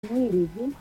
miwili hivi,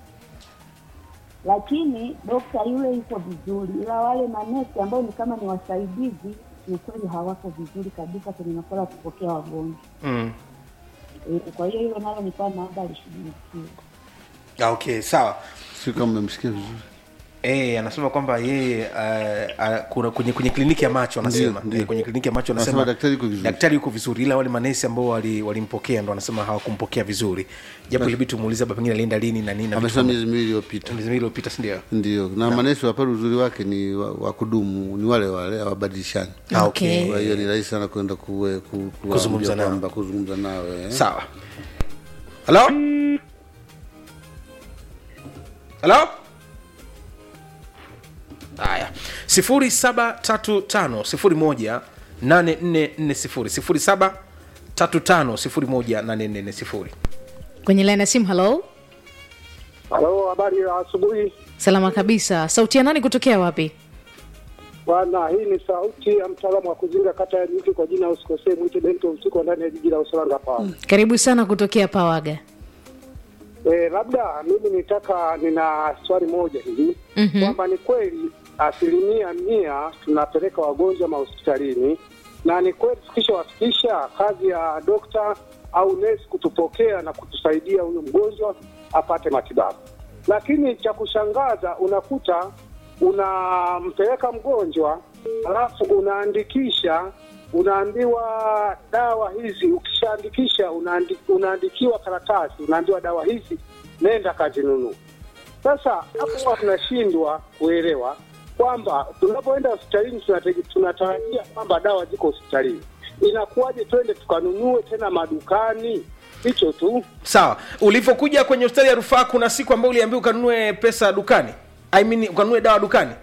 lakini dokta yule yuko vizuri, ila wale manesi ambao ni kama ni wasaidizi kiukweli hawako vizuri kabisa kwenye masuala ya kupokea wagonjwa mm. e, kwa hiyo hilo nalo nilikuwa naomba lishughulikiwe. Ah, okay sawa sio kama mmemsikia vizuri Eh, anasema kwamba yeye uh, uh, kuna kwenye, kwenye kliniki ya macho anasema Ndiyo, ndiyo. eh, kwenye kliniki ya macho Anasema anasema daktari yuko vizuri. daktari yuko vizuri ila wale manesi ambao wali- walimpokea ndo anasema hawakumpokea vizuri japo ilibidi tumuulize hapa pengine alienda lini na nini na vitu amesema kama- miezi miwili iliyopita miezi miwili iliyopita si ndio ndio na manesi wa pale uzuri wake ni wa, wa kudumu ni wale wale hawabadilishani Ah, Okay. kwa hiyo ni rahisi sana kwenda kuwe- ku- kuwaambia Kuzungumza nao. kwamba kuzungumza nawe eh. sawa halo halo haya sifuri saba tatu tano sifuri moja nane nne nne sifuri sifuri saba tatu tano sifuri moja nane nne nne sifuri kwenye laini ya simu halo Halo, habari ya asubuhi salama kabisa sauti ya nani kutokea wapi bwana. Hii ni sauti ya mtaalamu wa kuzinga kata ya Nyuki kwa jina usikosee, mwite Bento Msiko ndani ya jiji la Usalanga hapa. karibu sana kutokea pawaga Eh, labda mimi nitaka, nina swali moja hivi Mhm. kwamba ni kweli asilimia mia tunapeleka wagonjwa mahospitalini, na ni kweli tukishawafikisha, kazi ya dokta au nesi kutupokea na kutusaidia huyu mgonjwa apate matibabu. Lakini cha kushangaza unakuta unampeleka mgonjwa alafu unaandikisha unaambiwa dawa hizi, ukishaandikisha unaandi, unaandikiwa karatasi, unaambiwa dawa hizi, nenda kazinunua. Sasa hapo huwa tunashindwa kuelewa kwamba tunapoenda hospitalini tunate- tunatarajia kwamba dawa ziko hospitalini, inakuwaje twende tukanunue tena madukani? Hicho tu. sawa ulivyokuja kwenye hospitali ya rufaa kuna siku ambayo uliambiwa ukanunue pesa dukani I mean, ukanunue dawa dukani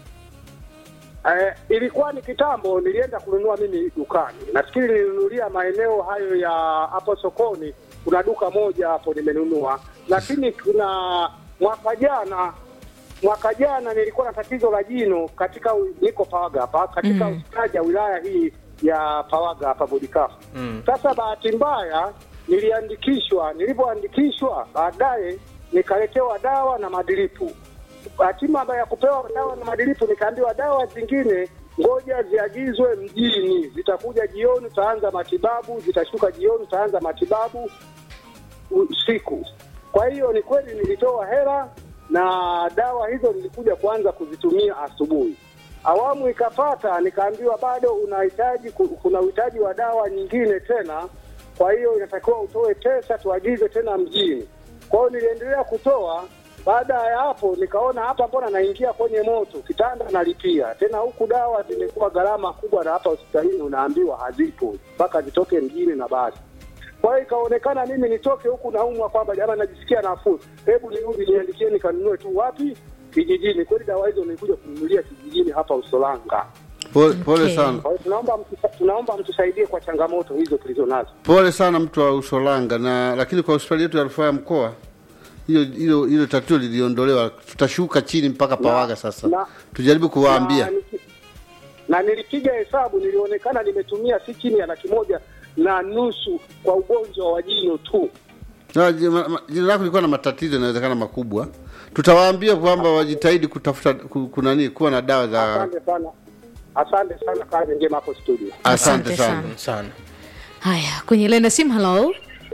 Eh, ilikuwa ni kitambo, nilienda kununua mimi dukani. Nafikiri nilinunulia maeneo hayo ya hapo sokoni, kuna duka moja hapo nimenunua, lakini kuna mwaka jana mwaka jana nilikuwa na tatizo la jino katika u- niko Pawaga hapa katika Mm. hospitali ya wilaya hii ya Pawaga hapa Bodikafu. Mm. Sasa bahati mbaya niliandikishwa, nilivyoandikishwa baadaye nikaletewa dawa na madilipu. Hatima ya kupewa dawa na madilipu, nikaambiwa dawa zingine ngoja ziagizwe mjini, zitakuja jioni, utaanza matibabu, zitashuka jioni, utaanza matibabu usiku. Kwa hiyo ni kweli nilitoa hela na dawa hizo nilikuja kuanza kuzitumia asubuhi. Awamu ikapata, nikaambiwa bado unahitaji, ku- kuna uhitaji wa dawa nyingine tena, kwa hiyo inatakiwa utoe pesa tuagize tena mjini. Kwa hiyo niliendelea kutoa. Baada ya hapo, nikaona hapa, mbona naingia kwenye moto, kitanda nalipia tena, huku dawa zimekuwa gharama kubwa, na hapa hospitalini unaambiwa hazipo mpaka zitoke mjini na basi kwa hiyo ikaonekana mimi nitoke huku naumwa kwamba jamani, najisikia nafuu, hebu nirudi niandikie nikanunue tu wapi? Kijijini. Kweli dawa hizo nilikuja kununulia kijijini hapa Usolanga. pole, pole Okay. sana Kwa hiyo tunaomba mtusa- tunaomba mtusaidie kwa changamoto hizo tulizo nazo. pole sana mtu wa usolanga na lakini kwa hospitali yetu ya rufaa ya mkoa hiyo hilo hilo tatizo liliondolewa tutashuka chini mpaka pawaga sasa na- tujaribu kuwaambia na, niki- na nilipiga hesabu, nilionekana nimetumia si chini ya laki moja na nusu kwa ugonjwa wa jino tu. Na ji- ma- ma- jina lako lilikuwa na matatizo inawezekana makubwa tutawaambia kwamba wajitahidi kutafuta ku- kunani kuwa na dawa za Asante sana, asante sana, kazi njema hapo studio. asante Asante sana sana. sana haya kwenye laini ya simu halo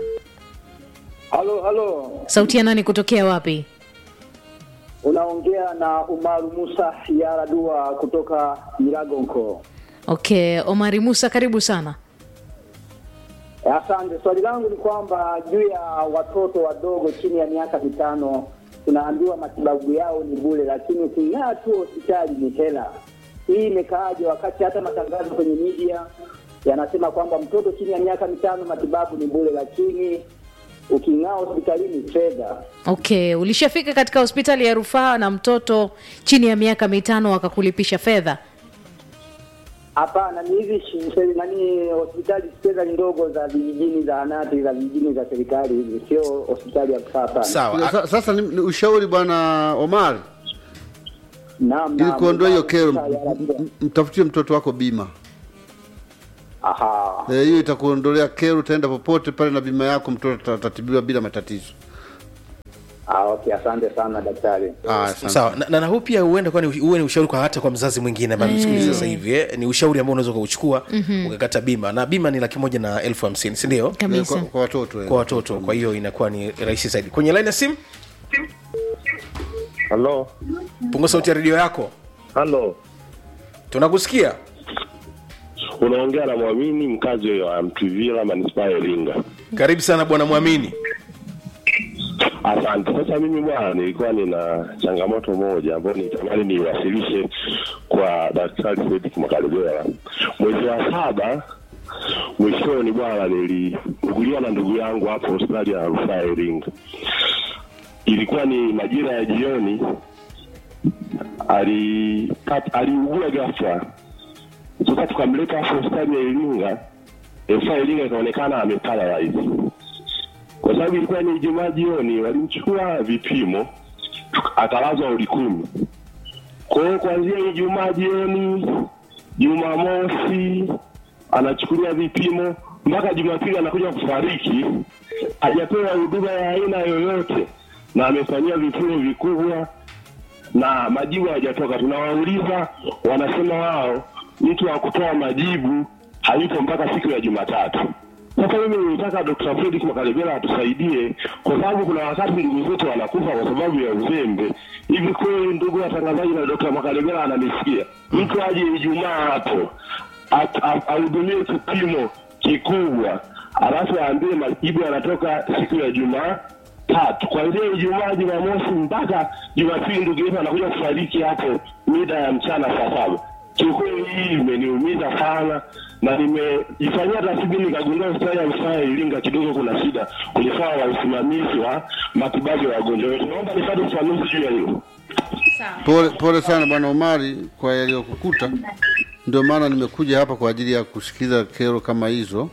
Halo, halo, sauti ya nani kutokea wapi unaongea na Umaru Musa Yara Dua kutoka Miragonko. okay omari musa karibu sana Asante. Swali langu ni kwamba juu ya watoto wadogo chini ya miaka mitano, tunaambiwa matibabu yao ni bure, lakini uking'aa tu hospitali ni hela. Hii imekaaje, wakati hata matangazo kwenye media yanasema kwamba mtoto chini ya miaka mitano matibabu ni bure, lakini uking'aa hospitalini fedha. okay ulishafika katika hospitali ya rufaa na mtoto chini ya miaka mitano wakakulipisha fedha Hapana, ni hizi shi- se- nani hospitali fedha ndogo za vijijini, zahanati za vijijini za serikali hizi, sio hospitali ya rufaa. Hapana. sawa Sa- sasa ni, ni ushauri bwana omar Naam, ili naam, kuondoa hiyo naam, kero Musa Yara m- Dua. m- mtafutie mtoto wako bima Aha. Eh, hiyo itakuondolea kero utaenda popote pale na bima yako mtoto ata- atatibiwa bila matatizo Ah, okay, asante sana daktari. Ah, asante. sawa na, na, na huu pia huenda kwani uwe ni ushauri kwa hata kwa mzazi mwingine ambaye msikiliza sasa hivi eh? ni ushauri ambao unaweza ukauchukua ukakata bima na bima ni laki moja na elfu hamsini sindio Eh, kabisa kwa, kwa watoto eh. kwa watoto kwa hiyo inakuwa ni rahisi zaidi kwenye line ya simu Halo, punga sauti ya redio yako halo, tunakusikia unaongea na Mwamini, mkazi wa Mtwivila, manispaa ya Iringa. karibu sana bwana mwamini Asante. Sasa mimi bwana, nilikuwa nina changamoto moja ambayo nitamani niwasilishe kwa Daktari Fredrick Makalebela. Mwezi wa saba mwishoni, bwana, niliuguliwa na ndugu yangu hapo hospitali ya rufaa ya Iringa. Ilikuwa ni majira ya jioni, alipata aliugua ghafla. Sasa tukamleta hapo hospitali ya Iringa, rufaa ya Iringa ikaonekana ameparalyze kwa sababu ilikuwa ni Ijumaa jioni, walimchukua vipimo akalazwa wodi kumi. Kwa hiyo kuanzia Ijumaa jioni, Jumamosi anachukuliwa vipimo mpaka Jumapili anakuja kufariki, hajapewa huduma ya aina yoyote, na amefanyia vipimo vikubwa na majibu hayajatoka. Tunawauliza, wanasema wao mtu wa kutoa majibu hayupo mpaka siku ya Jumatatu. Sasa mimi nilitaka Dr. Fredrick Makalebela atusaidie, kwa sababu kuna wakati ndugu zetu wanakufa kwa sababu ya uzembe. Hivi kweli, ndugu watangazaji na Dr. Makalebela ananisikia, mtu aje Ijumaa hapo at- a- ahudumie kipimo kikubwa, alafu aambie majibu yanatoka siku ya Jumaa tatu kuanzia Ijumaa, Jumamosi mpaka Jumapili, ndugu yetu anakuja kufariki hapo mida ya mchana saa saba. Kiukweli hii imeniumiza sana, na nimejifanyia tathmini nikagundua hospitali ya rufaa ya Iringa kidogo kuna shida kwenye swala la usimamizi wa matibabu ya wagonjwa wetu. Naomba nipate ufafanuzi juu ya hilo. Pole, pole sana bwana Omari kwa yaliyokukuta. Ndio maana nimekuja hapa kwa ajili ya kusikiliza kero kama hizo,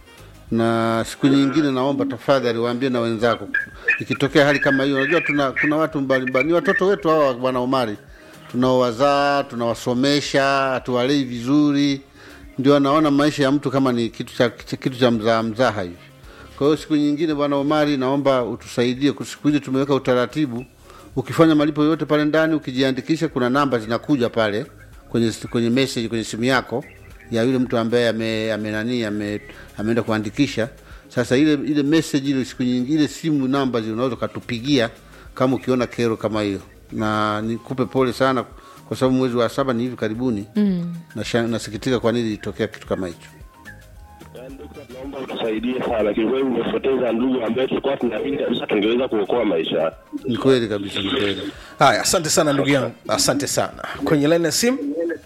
na siku nyingine naomba tafadhali waambie na wenzako, ikitokea hali kama hiyo. Unajua tuna kuna watu mbalimbali, ni watoto wetu hawa bwana Omari, tunaowazaa tunawasomesha, hatuwalei vizuri, ndio anaona maisha ya mtu kama ni kitu cha kitu cha mzaa mzaha hivi. Kwa hiyo siku nyingine bwana Omari, naomba utusaidie. kwa Siku hizi tumeweka utaratibu, ukifanya malipo yote pale ndani, ukijiandikisha, kuna namba zinakuja pale kwenye kwenye message kwenye simu yako ya yule mtu ambaye ame, ame nani ame, ameenda kuandikisha. Sasa ile ile message ile siku nyingine ile simu namba zile unaweza ukatupigia kama ukiona kero kama hiyo, na nikupe pole sana kwa sababu mwezi wa saba ni hivi karibuni mm. Nasikitika kwa nini ilitokea kitu kama hicho. Yaani, dokta, Naomba utusaidie sana, kiukweli umepoteza ndugu ambaye tulikuwa tunaamini kabisa tungeweza kuokoa maisha yake. Ni kweli kabisa, ni kweli. haya asante sana ndugu yangu asante sana kwenye line ya simu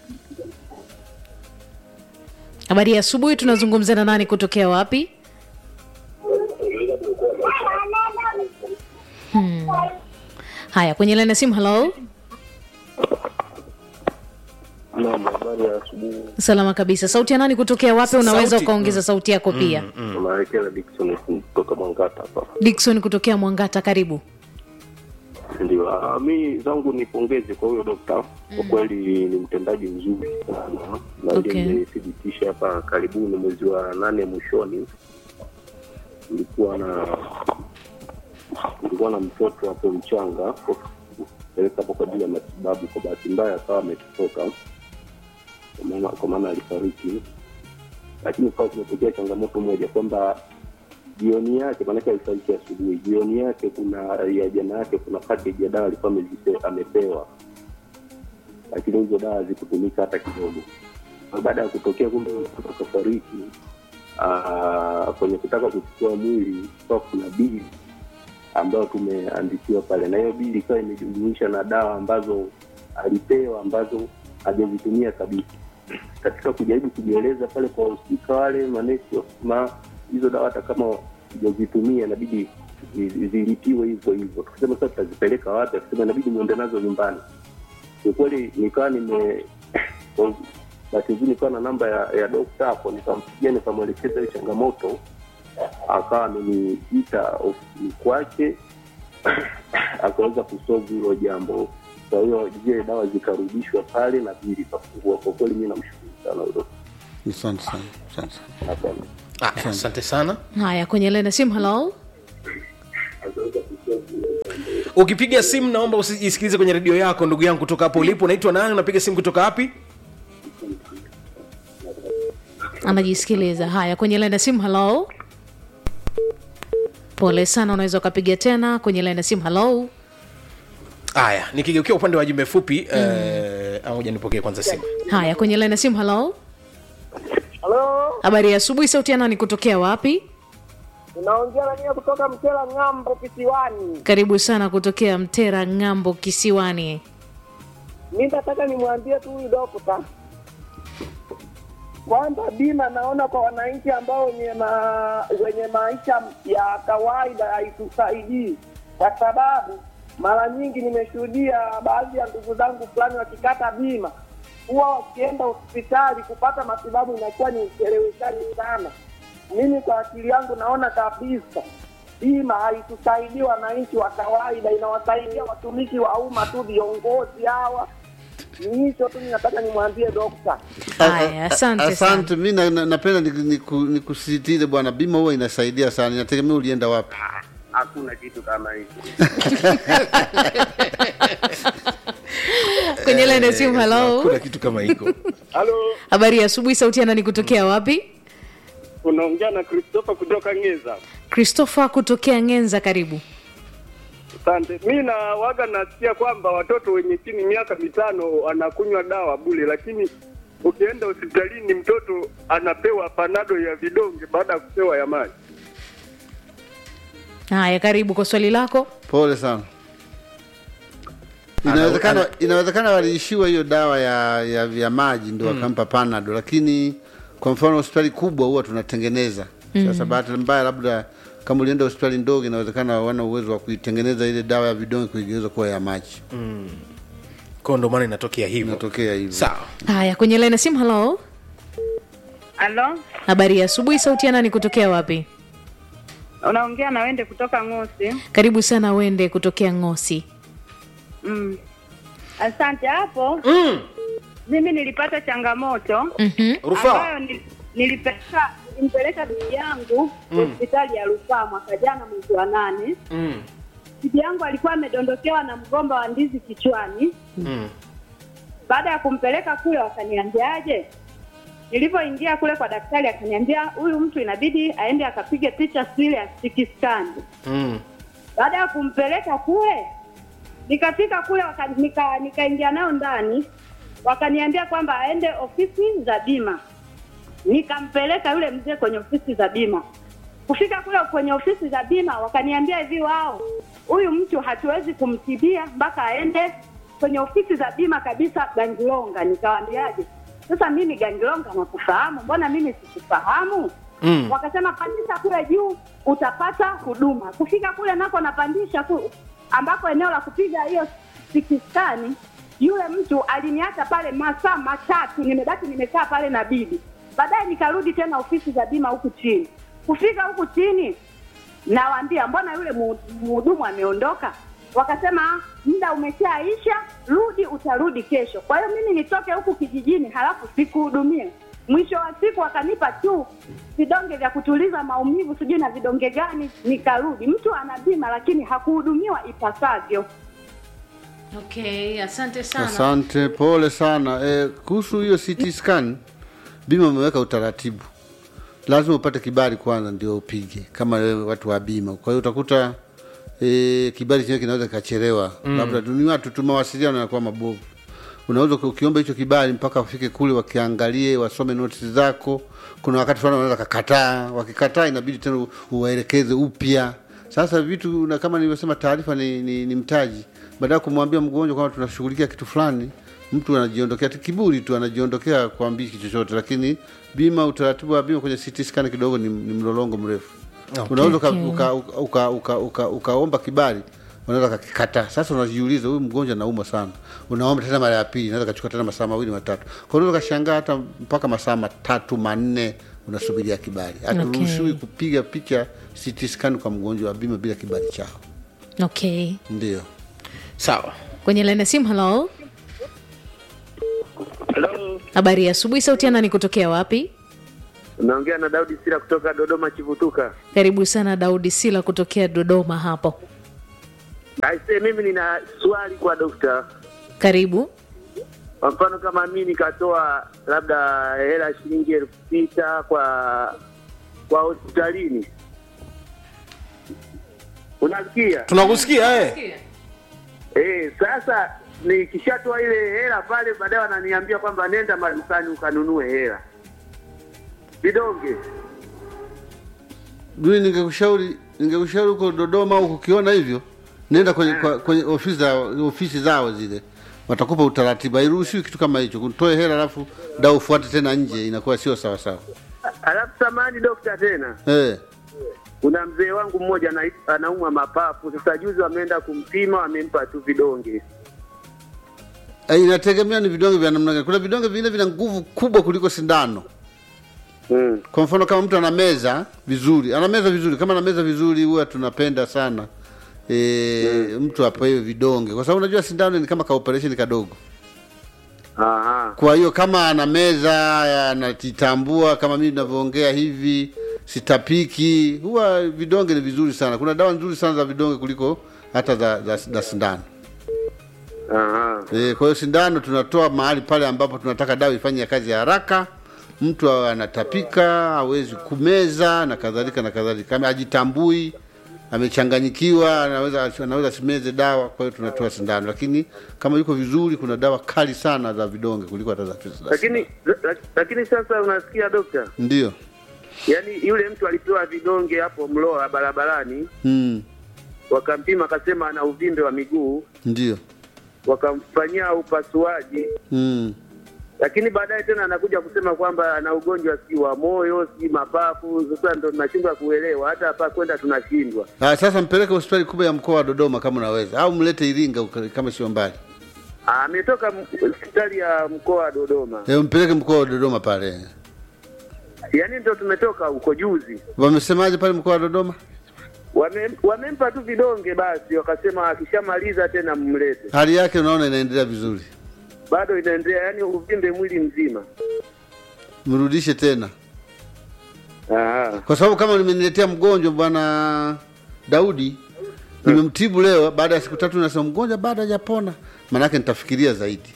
habari ya asubuhi tunazungumza na nani kutokea wapi hmm. haya kwenye laini ya simu halo Naam, habari ya asubuhi. salama kabisa sauti ya nani kutokea wapi unaweza Sauti. ukaongeza sauti yako pia Unaelekea Dickson kutoka Mangata hapa. dikson kutokea mwangata karibu Ndio, ah, mi zangu nipongeze kwa huyo dokta, kwa kweli ni mtendaji mzuri sana, na ile Okay. imethibitisha hapa karibuni mwezi wa nane mwishoni, nilikuwa na nilikuwa na mtoto hapo mchanga peleka hapo kwa ajili ya matibabu. Kwa bahati mbaya akawa ametoka, kwa maana- kwa maana alifariki, lakini kwa kumetokea changamoto moja kwamba jioni yake, maanake alifariki asubuhi, jioni yake kuna ya jana yake kuna package ya dawa alikuwa amezipe- amepewa, lakini hizo dawa hazikutumika hata kidogo. Na Baada ya kutokea kumbe mtoto akafariki, ah, kwenye kutaka kuchukua mwili kwa kuna bili ambayo tumeandikiwa pale, na hiyo bili ikawa imejumuisha na dawa ambazo alipewa ambazo hajazitumia kabisa. Katika kujaribu kujieleza pale kwa wahusika wale manesi wakasema hizo dawa hata kama hujazitumia inabidi zi- zilipiwe hivyo hivyo. Tukisema sasa tutazipeleka wapi? Akasema inabidi muende nazo nyumbani. Kiukweli nikawa nime kwa bahati nzuri nikawa na namba ya, ya dokta hapo, nikampigia nikamwelekeza hiyo changamoto, akawa ameniita ofisini kwake akaweza kusolve hilo jambo. Kwa hiyo zile dawa zikarudishwa pale na bili ikafungua. Kwa kweli mi namshukuru sana huyo dokta. Asante sana, asante sana. Asante. Ah, asante sana haya kwenye laini ya simu halo ukipiga simu naomba usijisikilize kwenye redio yako ndugu yangu kutoka hapo ulipo unaitwa nani unapiga simu kutoka wapi anajisikiliza haya kwenye laini ya simu halo pole sana unaweza ukapiga tena kwenye laini ya simu halo haya nikigeukia upande wa jumbe fupi mm. eh, moja nipokee kwanza simu haya kwenye laini ya simu halo Halo, habari ya asubuhi sauti ya nani kutokea wapi unaongea na mimi kutoka Mtela ng'ambo kisiwani. karibu sana kutokea mtera ng'ambo kisiwani Mimi nataka nimwambie tu huyu dokta kwamba bima naona kwa wananchi ambao wenye ma, wenye maisha ya kawaida haitusaidii, kwa sababu mara nyingi nimeshuhudia baadhi ya ndugu zangu fulani wakikata bima huwa wakienda hospitali kupata matibabu inakuwa ni ucheleweshaji sana. Mimi kwa akili yangu naona kabisa bima haitusaidii wananchi wa kawaida, inawasaidia watumishi wa umma tu, viongozi hawa. Ni hicho tu ninataka nimwambie dokta. haya asante sana asante mi na- na- napenda nikusisitize ni, ni nikusisitize bwana bima huwa inasaidia sana inategemea ulienda wapi Hakuna kitu kama hicho. kwenye laini ya simu halo kuna kitu kama hiko Halo, habari ya asubuhi sauti ya nani kutokea wapi unaongea na Christopher kutoka Ngeza. christopher kutokea ngenza karibu Asante. Mi na waga nasikia kwamba watoto wenye chini miaka mitano wanakunywa dawa bure, lakini ukienda hospitalini mtoto anapewa panado ya vidonge baada ya kupewa ya maji. haya karibu kwa swali lako pole sana inawezekana inawezekana waliishiwa hiyo dawa ya ya, ya maji ndo wakampa panado lakini kwa mfano hospitali kubwa huwa tunatengeneza sasa bahati mbaya labda kama ulienda hospitali ndogo inawezekana hawana uwezo wa kuitengeneza ile dawa ya vidonge kuigeuza kuwa ya maji ko ndo maana inatokea hivyo inatokea hivyo sawa haya kwenye laini ya simu halo Halo, habari ya asubuhi sauti ya nani kutokea wapi unaongea na Wende kutoka Ng'osi. karibu sana wende kutokea ngosi Mm. Asante hapo. mm. Mimi nilipata changamoto Mhm. rufaa ambayo ni- nilipeleka nilimpeleka bibi yangu hospitali ya rufaa mwaka jana mwezi wa nane. mm. Bibi yangu alikuwa amedondokewa na mgomba wa ndizi kichwani. mm. Baada ya kumpeleka kule, wakaniambiaje? Nilipoingia kule kwa daktari, akaniambia huyu mtu inabidi aende akapige picha sile ya CT scan. mm. baada ya kumpeleka kule nikafika kule waka, nika nikaingia nao ndani wakaniambia kwamba aende ofisi za bima nikampeleka yule mzee kwenye ofisi za bima kufika kule kwenye ofisi za bima wakaniambia hivi wao huyu mtu hatuwezi kumtibia mpaka aende kwenye ofisi za bima kabisa gangilonga nikawaambiaje sasa mimi gangilonga nakufahamu mbona mimi sikufahamu Mm. wakasema pandisha kule juu utapata huduma kufika kule nako napandisha ku, ambako eneo la kupiga hiyo sikistani yule mtu aliniacha pale masaa matatu nimebaki nimekaa pale na bibi baadaye nikarudi tena ofisi za bima huku chini kufika huku chini nawaambia mbona yule mu- mhudumu ameondoka wakasema muda umeshaisha rudi utarudi kesho kwa hiyo mimi nitoke huku kijijini halafu sikuhudumie mwisho wa siku wakanipa tu vidonge vya kutuliza maumivu sijui na vidonge gani nikarudi mtu ana bima lakini hakuhudumiwa ipasavyo okay asante sana asante pole sana e, kuhusu hiyo CT scan bima umeweka utaratibu lazima upate kibali kwanza ndio upige kama wewe watu wa bima kwa hiyo utakuta e, kibali chenyewe kinaweza kikachelewa mm. labda tu- ni watu tu mawasiliano yanakuwa mabovu unaweza uki- ukiomba hicho kibali mpaka wafike kule wakiangalie wasome notisi zako kuna wakati fulani wanaweza kakataa wakikataa inabidi tena u- uwaelekeze upya sasa vitu na kama nilivyosema taarifa ni, ni, ni mtaji baada ya kumwambia mgonjwa kwamba tunashughulikia kitu fulani mtu anajiondokea tu kiburi tu anajiondokea kuambii kitu chochote lakini bima utaratibu wa bima kwenye CT scan kidogo ni, ni mlolongo mrefu Okay. unaweza uka- Okay. uka- uka- uka- uka- uka- ukaomba kibali unaweza kakikataa sasa unajiuliza huyu mgonjwa anauma sana unaomba tena mara ya pili naweza kachukua tena masaa mawili matatu kwa unaweza kashangaa hata mpaka masaa matatu manne unasubiria kibali haturuhusiwi Okay. kupiga picha CT scan kwa mgonjwa wa bima bila kibali chao okay ndio sawa kwenye laini ya simu halo Hello. habari ya asubuhi sauti ya nani kutokea wapi Unaongea na Daudi Sira kutoka Dodoma Chivutuka. karibu sana daudi sila kutokea dodoma hapo Aise, mimi nina swali kwa dokta. karibu Kwa mfano kama mi nikatoa labda hela shilingi elfu sita kwa kwa hospitalini, unasikia? tunakusikia eh? Eh, sasa nikishatoa ile hela pale, baadaye wananiambia kwamba nenda madukani ukanunue hela vidonge. mimi ningekushauri ningekushauri huko Dodoma au kukiona hivyo, nenda kwenye, kwa, kwenye ofisi za ofisi zao zile, watakupa utaratibu. Hairuhusiwi kitu kama hicho, kutoe hela alafu da ufuate tena nje, inakuwa sio sawa sawa. Alafu samani dokta, tena Eh, kuna mzee wangu mmoja ana- anaumwa mapafu. Sasa juzi wameenda kumpima, wamempa tu vidonge. eh, inategemea ni vidonge vya namna gani. Kuna vidonge vingine vina nguvu kubwa kuliko sindano. Mm. Kwa mfano kama mtu anameza vizuri, anameza vizuri, kama anameza vizuri, huwa tunapenda sana e, mtu apewe vidonge, kwa sababu unajua sindano ni kama ka operation kadogo. Aha. Kwa hiyo kama anameza anajitambua, kama mimi ninavyoongea hivi, sitapiki, huwa vidonge ni vizuri sana. Kuna dawa nzuri sana za vidonge kuliko hata za, za, za sindano. Aha. E, kwa hiyo sindano tunatoa mahali pale ambapo tunataka dawa ifanye kazi ya haraka, mtu awe anatapika, hawezi kumeza na kadhalika na kadhalika, kama ajitambui, amechanganyikiwa, anaweza anaweza simeze dawa. Kwa hiyo tunatoa sindano, lakini kama yuko vizuri, kuna dawa kali sana za vidonge kuliko hata za za Lakini la- lakini sasa unasikia dokta, ndio yaani yule mtu alipewa vidonge hapo Mloa barabarani, mm, wakampima akasema ana uvimbe wa miguu, ndio wakamfanyia upasuaji, mm. lakini baadaye tena anakuja kusema kwamba ana ugonjwa si wa moyo si mapafu. Sasa ndo tunashindwa kuelewa, hata hapa kwenda tunashindwa. Ah, sasa mpeleke hospitali kubwa ya mkoa wa Dodoma kama unaweza, au mlete Iringa uka- kama sio mbali. Ah, Ametoka m- hospitali ya mkoa wa Dodoma, Eh, mpeleke mkoa wa Dodoma pale. yaani ndo tumetoka huko juzi. Wamesemaje pale mkoa wa Dodoma? Wame, wamempa tu vidonge basi, wakasema akishamaliza tena mmlete. Hali yake unaona inaendelea vizuri, Bado inaendelea, yaani uvimbe mwili mzima. mrudishe tena, Aha. kwa sababu kama nimeniletea mgonjwa bwana Daudi, nimemtibu leo, baada ya siku tatu nasema mgonjwa bado hajapona, maanake nitafikiria zaidi.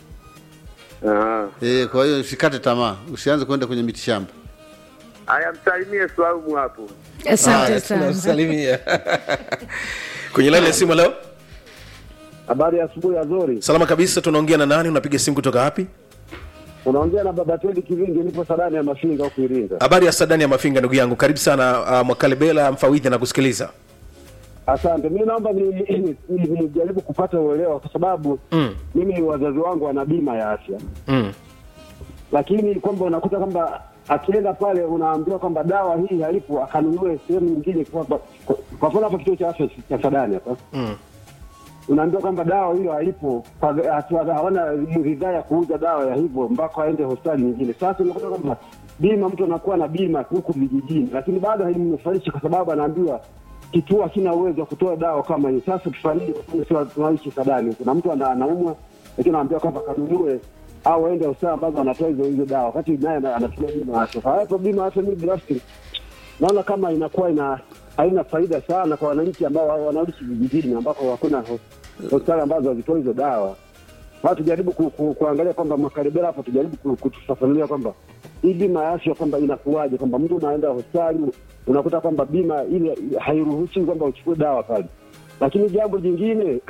Aha. E, kwa hiyo usikate tamaa, usianze kwenda kwenye mitishamba. Haya, msalimie Swaumu hapo. asante Haya, sana tunasalimia kwenye laini ya simu leo. Habari ya asubuhi ya Zori, Salama kabisa, tunaongea na nani? Unapiga simu kutoka wapi? unaongea na baba Twendi Kivingi, nipo Sadani ya Mafinga huku Iringa. Habari ya Sadani ya Mafinga, ndugu yangu, karibu sana. Uh, Mwakalebela mfawidhi na kusikiliza. Asante, mi naomba nijaribu ni, ni, nijaribu kupata uelewa kwa sababu Mm, mimi wazazi wangu wana bima ya afya, mm, lakini kwamba unakuta kwamba akienda pale unaambiwa kwamba dawa hii halipo, akanunue sehemu nyingine. Kwa kwa- kwa mfano hapa kituo cha afya cha Sadani hapa mm. unaambiwa kwamba dawa hilo halipo, kwa- hatu- hawana ridhaa ya kuuza dawa ya hivyo mpaka aende hospitali nyingine. Sasa unakuta kwamba bima, mtu anakuwa na bima huku vijijini, lakini bado haimnufaishi kwa sababu anaambiwa kituo hakina uwezo wa kutoa dawa kama hiyo. Sasa tufanyaje? Kwa sababu sio tunaishi Sadani, kuna mtu ana- anaumwa, lakini anaambiwa kwamba kanunue au aende hospitali ambazo anatoa hizo hizo dawa, wakati naye ana- anatumia bima ya afya. Hapo bima ya afya, mimi binafsi naona kama inakuwa ina haina faida sana kwa wananchi ambao wa- wanaishi vijijini ambako hakuna ho- hospitali ambazo hazitoi hizo dawa. Sasa tujaribu ku, ku, kuangalia kwamba makaribela hapo, tujaribu ku- kutufafanulia kwamba hii bima ya afya kwamba inakuwaje, kwamba mtu unaenda hospitali unakuta kwamba bima ile hairuhusi kwamba uchukue dawa pale. Lakini jambo jingine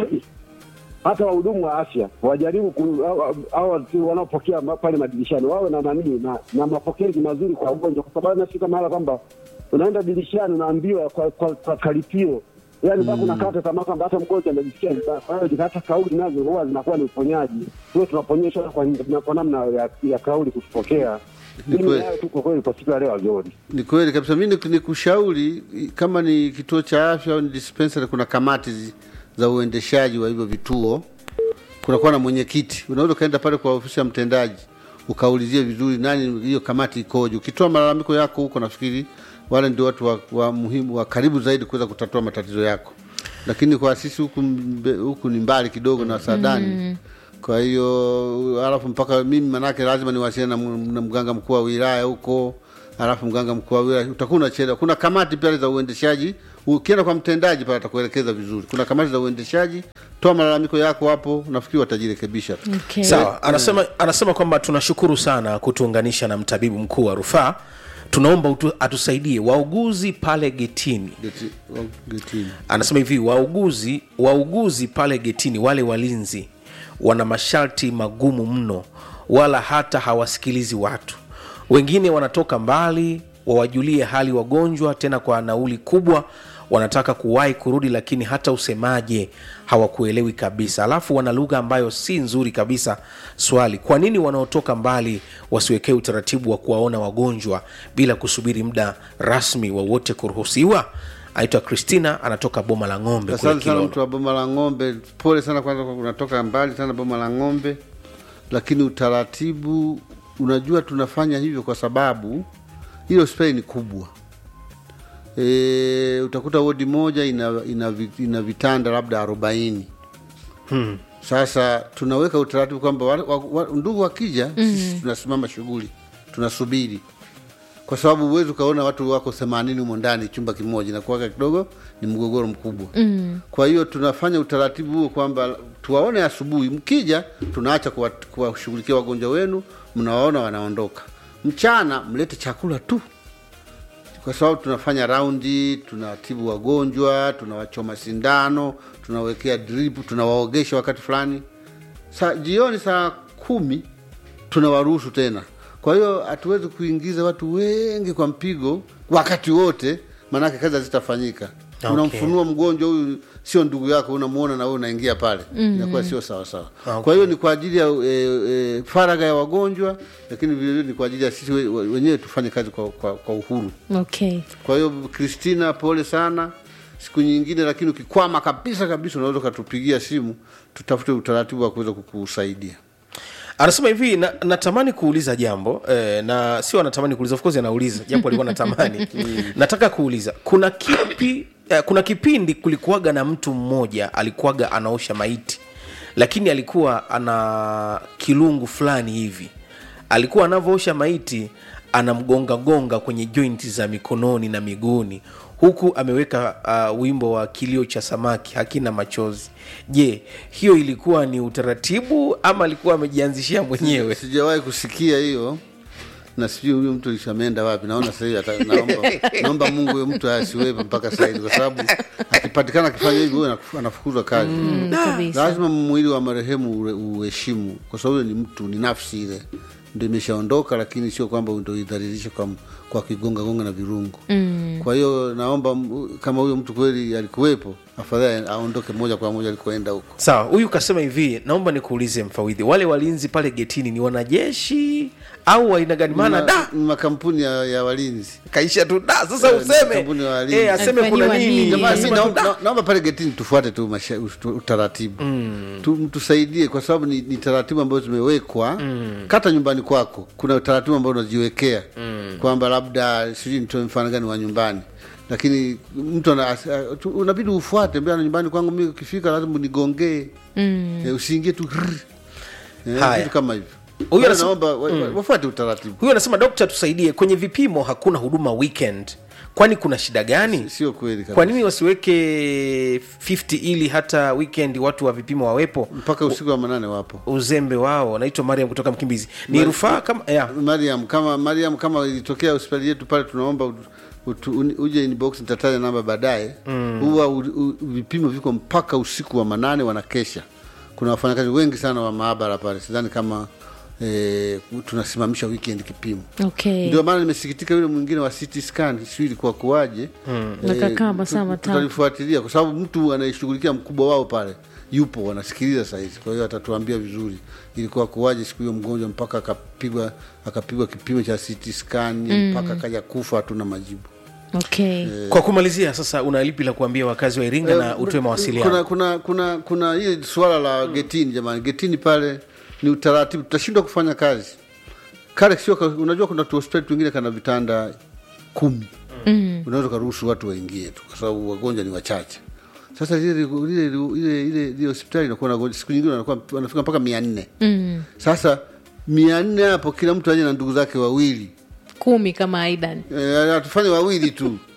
hata wahudumu wa afya wajaribu ku- au- au- au watu wanaopokea ma- pale madirishani wawe na nanii na, na mapokezi mazuri kwa ugonjwa, kwa sababu nafika mahala kwamba unaenda dirishani unaambiwa kwa, kwa, kwa karipio yani mpaka unakata tamaa kwamba hata mgonjwa anajisikia vibaya. Kwa hiyo hata kauli nazo huwa zinakuwa ni uponyaji, huwa tunaponyeshwa kwa, kwa namna ya, ya kauli kutupokea. Ni Mimi kweli. nayo tu kwa kweli kwa siku ya leo Azori. Ni kweli kabisa. Mi ni- nikushauri kama ni kituo cha afya au ni dispensary, kuna kamati zi- za uendeshaji wa hivyo vituo, kunakuwa na mwenyekiti. Unaweza ukaenda pale kwa ofisi ya mtendaji ukaulizie vizuri nani hiyo kamati ikoje. Ukitoa malalamiko yako huko, nafikiri wale ndio watu wa, wa muhimu wa karibu zaidi kuweza kutatua matatizo yako, lakini kwa sisi huku mbe- huku ni mbali kidogo na Sadani Mm. kwa hiyo alafu mpaka mimi manake lazima niwasiliane na, m- na mganga mkuu wa wilaya huko, alafu mganga mkuu wa wilaya utakuwa unachelewa. Kuna kamati pale za uendeshaji ukienda kwa mtendaji pale atakuelekeza vizuri kuna kamati za uendeshaji toa malalamiko yako hapo nafikiri watajirekebisha tu Okay. sawa anasema, anasema kwamba tunashukuru sana kutuunganisha na mtabibu mkuu wa rufaa tunaomba utu, atusaidie wauguzi pale getini Geti- wa- getini anasema hivi wauguzi wauguzi pale getini wale walinzi wana masharti magumu mno wala hata hawasikilizi watu wengine wanatoka mbali wawajulie hali wagonjwa tena kwa nauli kubwa wanataka kuwahi kurudi lakini hata usemaje hawakuelewi kabisa alafu wana lugha ambayo si nzuri kabisa swali kwa nini wanaotoka mbali wasiwekee utaratibu wa kuwaona wagonjwa bila kusubiri muda rasmi wowote kuruhusiwa anaitwa kristina anatoka boma la ng'ombe kule asante sana Kilolo. mtu wa boma la ng'ombe pole sana kwanza kwa unatoka mbali sana boma la ng'ombe lakini utaratibu unajua tunafanya hivyo kwa sababu hiyo hospitali ni kubwa e, utakuta wodi moja ina, ina, vi- ina vitanda labda arobaini Hmm. sasa tunaweka utaratibu kwamba wa, wa, wa, ndugu wakija mm. sisi tunasimama shughuli tunasubiri kwa sababu huwezi ukaona watu wako themanini humo ndani chumba kimoja inakuwaga kidogo ni mgogoro mkubwa Mm. kwa hiyo tunafanya utaratibu huo kwamba tuwaone asubuhi mkija tunaacha kuwa- kuwashughulikia wagonjwa wenu mnawaona wanaondoka mchana mlete chakula tu kwa sababu tunafanya raundi tunatibu wagonjwa tunawachoma sindano tunawekea drip tunawaogesha wakati fulani sa jioni saa kumi tunawaruhusu tena kwa hiyo hatuwezi kuingiza watu wengi kwa mpigo wakati wote maanake kazi hazitafanyika Okay. unamfunua mgonjwa huyu sio ndugu yako unamuona na wewe unaingia pale Mhm. inakuwa sio sawa sawa Okay. kwa hiyo ni kwa ajili ya e, e, faragha ya wagonjwa lakini vilevile ni kwa ajili ya sisi we- we- wenyewe tufanye kazi kwa, kwa, kwa uhuru okay kwa hiyo Kristina, pole sana. Siku nyingine, lakini ukikwama kabisa kabisa, unaweza ukatupigia simu, tutafute utaratibu wa kuweza kukusaidia. anasema hivi na, natamani kuuliza jambo eh, na sio anatamani kuuliza of course anauliza japo alikuwa natamani nataka kuuliza kuna kipi eh, kuna kipindi kulikuwaga na mtu mmoja alikuwaga anaosha maiti lakini alikuwa ana kilungu fulani hivi alikuwa anavyoosha maiti anamgongagonga kwenye jointi za mikononi na miguuni huku ameweka uh, wimbo wa kilio cha samaki hakina machozi je hiyo ilikuwa ni utaratibu ama alikuwa amejianzishia mwenyewe Sijawahi kusikia hiyo na sijui huyo mtu lishameenda wapi. Naona sasa hivi ata- naomba, naomba Mungu huyo mtu asiwepo mpaka sasa hivi, kwa sababu akipatikana akifanya hivyo huyo anafu- anafukuzwa kazi. Mm, kabisa. Lazima mwili wa marehemu ure- uheshimu, kwa sababu huyo ni mtu, ni nafsi ile ndio imeshaondoka, lakini sio kwamba ndio idhalilishe kwa, kwa kigonga gonga na virungu Mm. kwa hiyo naomba m- kama huyo mtu kweli alikuwepo, afadhali aondoke moja kwa moja alikoenda huko. sawa huyu kasema hivi naomba nikuulize mfawidhi wale walinzi pale getini ni wanajeshi au aina gani maana Ni da ma- ni makampuni ya, ya walinzi kaisha tu da sasa Eh, useme makampuni ya walinzi. eh, aseme kuna Alifanyiwa nini nini? Jamani, mi Asema tu naomba da. na- naomba pale getini tufuate tu masha, ut- utaratibu Mm. tu, mtusaidie kwa sababu ni, ni taratibu ambazo zimewekwa Mm. kata nyumbani kwako kuna utaratibu ambao unajiwekea Mm. kwamba labda sijui nitoe mfano gani wa nyumbani lakini mtu ana- as- tu- unabidi ufuate mbea nyumbani kwangu mi ukifika lazima unigongee Mm. Eh, usiingie tu grrr. Eh, Haya. vitu kama hivyo Huyu Kwa hiyo anasema- naomba wa- wa- Mm. wafuate utaratibu huyu anasema dokta tusaidie kwenye vipimo hakuna huduma weekend kwani kuna shida gani sio kweli kabisa. kwa nini wasiweke 50 ili hata weekend watu wa vipimo wawepo mpaka usiku wa manane wapo uzembe wao naitwa mariam kutoka mkimbizi ni Mari- rufaa kama ya. Mariam kama Mariam kama ilitokea hospitali yetu pale tunaomba ut- utu- uni- uje inbox nitataja namba baadaye Mm. huwa u- u- vipimo viko mpaka usiku wa manane wanakesha kuna wafanyakazi wengi sana wa maabara pale sidhani kama eh, tunasimamisha weekend kipimo okay ndio maana nimesikitika yule mwingine wa CT scan sijui ilikuwa kuwaje Mm. Nakakaa tu- masaa tu- matatu. tutalifuatilia kwa sababu mtu anayeshughulikia mkubwa wao pale yupo wanasikiliza sahizi kwa hiyo atatuambia vizuri ilikuwa kuwaje siku hiyo mgonjwa mpaka akapigwa akapigwa kipimo cha CT scan Mm. mpaka akaja kufa hatuna majibu okay kwa kumalizia sasa una lipi la kuambia wakazi wa iringa na Eh, utoe mawasiliano kuna kuna kuna kuna hili swala la getini jamani getini pale ni utaratibu tutashindwa kufanya kazi kale sio ka- unajua kuna tu hospitali twingine kana vitanda kumi Mm. unaweza ukaruhusu watu waingie tu kwa sababu wagonjwa ni wachache sasa lile ile ile ile ile hospitali inakuwa na wagonjwa siku nyingine wanakuwa wanafika mpaka mia nne Mm. sasa mia nne hapo kila mtu aje na ndugu zake wawili kumi kama aidan Eh, tufanye wawili tu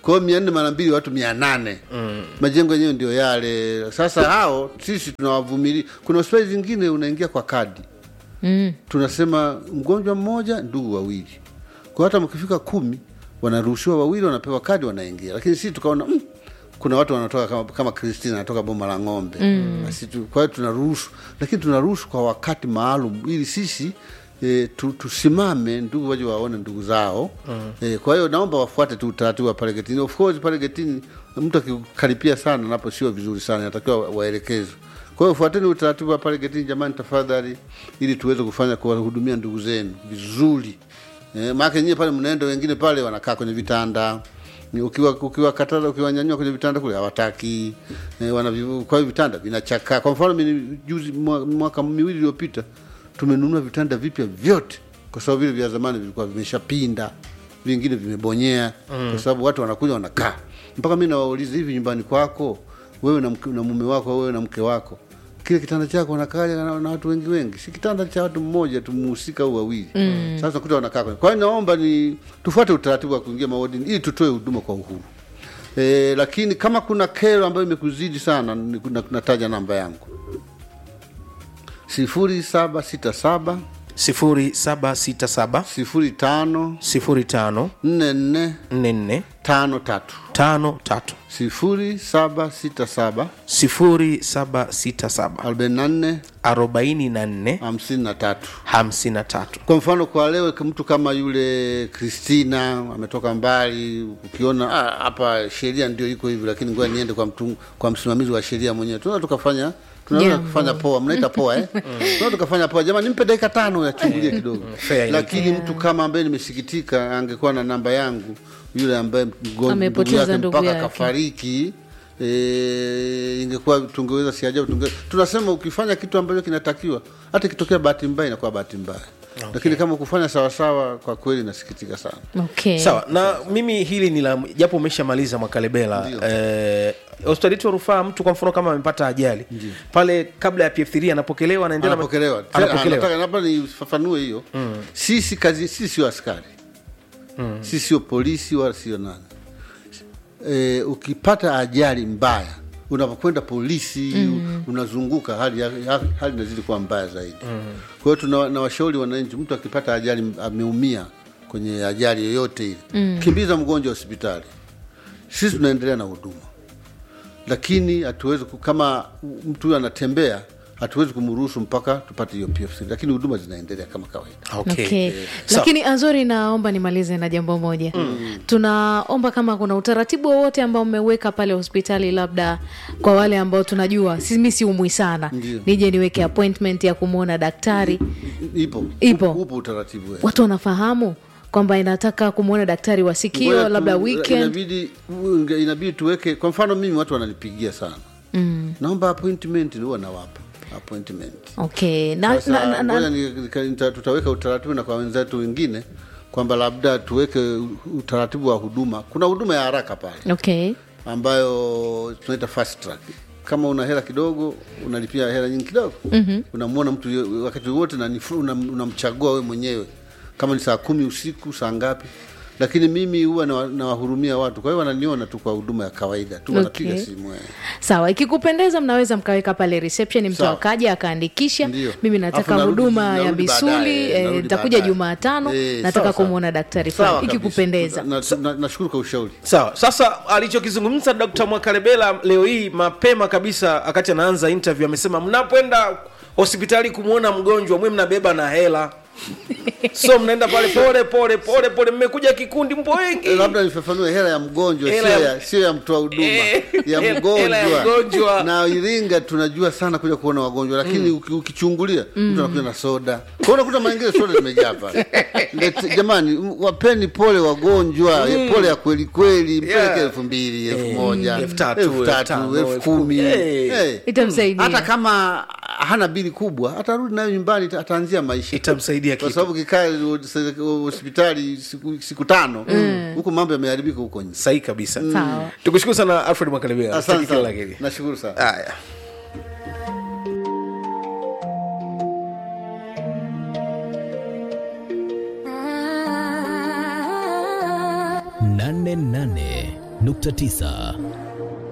kwa hiyo mia nne mara mbili watu mia nane mm. majengo yenyewe ndio yale sasa hao sisi tunawavumilia kuna hospitali zingine unaingia kwa kadi mm. tunasema mgonjwa mmoja ndugu wawili kwa hata mkifika kumi wanaruhusiwa wawili wanapewa kadi wanaingia lakini sisi tukaona mm, kuna watu wanatoka kama, kama kristina anatoka boma la ng'ombe Mm. Basi tu, kwa hiyo tunaruhusu lakini tunaruhusu kwa wakati maalum ili sisi E, tu, tusimame ndugu waje waone ndugu zao Mm. e, kwa hiyo naomba wafuate tu utaratibu wa pale getini of course pale getini mtu akikaripia sana napo sio vizuri sana inatakiwa wa- waelekezwe kwa hiyo fuateni utaratibu wa pale getini jamani tafadhali ili tuweze kufanya kuwahudumia ndugu zenu vizuri e, maake nyie pale mnaenda wengine pale wanakaa kwenye vitanda Ni ukiwa ukiwakataza ukiwanyanyua kwenye vitanda kule hawataki e, wana vi- kwa hiyo vitanda vinachakaa kwa mfano mimi juzi mwa- mwaka miwili iliyopita tumenunua vitanda vipya vyote kwa sababu vile vya zamani vilikuwa vimeshapinda vingine vimebonyea Mm. kwa sababu watu wanakuja wanakaa mpaka mi nawauliza hivi nyumbani kwako wewe na, mke, na mume wako wewe na mke wako kile kitanda chako wanakaja na, na watu wengi wengi si kitanda cha watu mmoja tu mhusika au wawili Mm. sasa kuta wanakaa kwenye- kwa hiyo naomba ni tufuate utaratibu wa kuingia mawadini ili tutoe huduma kwa uhuru e, lakini kama kuna kero ambayo imekuzidi sana ni- na- nataja namba yangu sifuri saba sita saba sifuri saba sita saba sifuri tano sifuri tano nne nne nne nne tano tatu tano tatu sifuri saba sita saba sifuri saba sita saba arobaini na nne arobaini na nne hamsini na tatu hamsini na tatu kwa mfano kwa leo mtu kama yule kristina ametoka mbali ukiona "Ah, hapa sheria ndio iko hivi lakini ngoja niende kwa, mtu, kwa msimamizi wa sheria mwenyewe tunaweza tukafanya tunaweza Jambo. kufanya poa mnaita poa eh? tunaweza tukafanya poa jamani nimpe dakika tano yachungulie kidogo fair enough. lakini mtu kama ambaye nimesikitika angekuwa na namba yangu yule ambaye mgonjwa- ndugu Amepoteza yake ndugu mpaka yake. kafariki e, ingekuwa tungeweza si ajabu tunge, tunasema ukifanya kitu ambacho kinatakiwa hata ikitokea bahati mbaya inakuwa bahati mbaya okay. lakini kama kufanya sawasawa kwa kweli nasikitika sana okay. sawa na mimi hili ni la japo umeshamaliza mwakalebela eh, hospitali yetu ya rufaa mtu kwa mfano kama amepata ajali pale kabla ya pf3 anapokelewa anaendelea anapokelewa Tena, anapokelewa nataka labda nifafanue hiyo Mm. sisi kazi sisi sio askari Mm. sisi sio polisi wala sio nani e, ukipata ajali mbaya unapokwenda polisi Mm. unazunguka hali ya- hali inazidi kuwa mbaya zaidi Mm. kwa hiyo tuna na washauri wananchi mtu akipata ajali ameumia kwenye ajali yoyote ile Mm. kimbiza mgonjwa hospitali sisi tunaendelea na huduma lakini hatuwezi ku- kama mtu huyo anatembea hatuwezi kumruhusu mpaka tupate hiyo PFC, lakini huduma zinaendelea kama kawaida. Okay. lakini azori naomba nimalize na jambo moja Mm. tunaomba kama kuna utaratibu wowote ambao mmeweka pale hospitali labda kwa wale ambao tunajua simi siumwi sana Ndio. nije niweke appointment ya kumwona daktari Ipo Ipo. upo utaratibu wewe. watu wanafahamu kwamba inataka kumwona daktari wa sikio Ngoja tu- labda weekend inabidi unge- inabidi tuweke kwa mfano mimi watu wananipigia sana mm. naomba appointment huwa nawapa appointment okay na, Sasa, na, na, ngoja na, ni- nika- nita- tutaweka utaratibu na kwa wenzetu wengine kwamba labda tuweke u- utaratibu wa huduma kuna huduma ya haraka pale okay ambayo tunaita fast track kama una hela kidogo unalipia hela nyingi kidogo Mhm. unamwona mtu yo- wakati wote na ni fru- unam- unamchagua we mwenyewe kama ni saa kumi usiku saa ngapi lakini mimi huwa nawa- nawahurumia watu kwa hiyo wananiona tu kwa huduma ya kawaida tu wanapiga Okay. simu eh. sawa ikikupendeza mnaweza mkaweka pale reception mtu Sawa. akaja akaandikisha Ndio. mimi Alafu nataka narudi- huduma ya narudi misuli baadaye, eh, narudi nitakuja baadaye. jumatano Eh, nataka sawa, sawa. kumwona daktari Sawa fulani kabisa. ikikupendeza Na- na- nashukuru kwa ushauri sawa sasa alichokizungumza dkt mwakarebela leo hii mapema kabisa wakati anaanza interview amesema mnapoenda hospitali kumwona mgonjwa mwe mnabeba na hela so mnaenda pale pole pole pole pole mmekuja kikundi mpo wengi Eh, labda nifafanue hela ya mgonjwa Hela sio ya- ya, sio ya mtoa huduma Eh, ya hela- mgonjwa hela ya mgonjwa. na iringa tunajua sana kuja kuona wagonjwa lakini uki- ukichungulia mtu anakuja na soda kwa hiyo unakuta maingine soda zimejaa pale Lete- jamani m- wapeni pole wagonjwa Mm. pole ya kweli kweli mpeleke Yeah. elfu mbili elfu Eh, moja elfu tatu, elfu elfu tatu tano, elfu elfu kumi kumi. Eh. Eh. Itamsaidia. hata kama hana bili kubwa atarudi nayo nyumbani ata- ataanzia maisha itamsaidia kwa sababu kikaa hospitali siku, siku tano Mm. huku mambo yameharibika huko nje sahi kabisa Sawa. tukushukuru sana alfred mwakalebela Asante Kila la sana. heri. nashukuru sana haya nane nane 88.9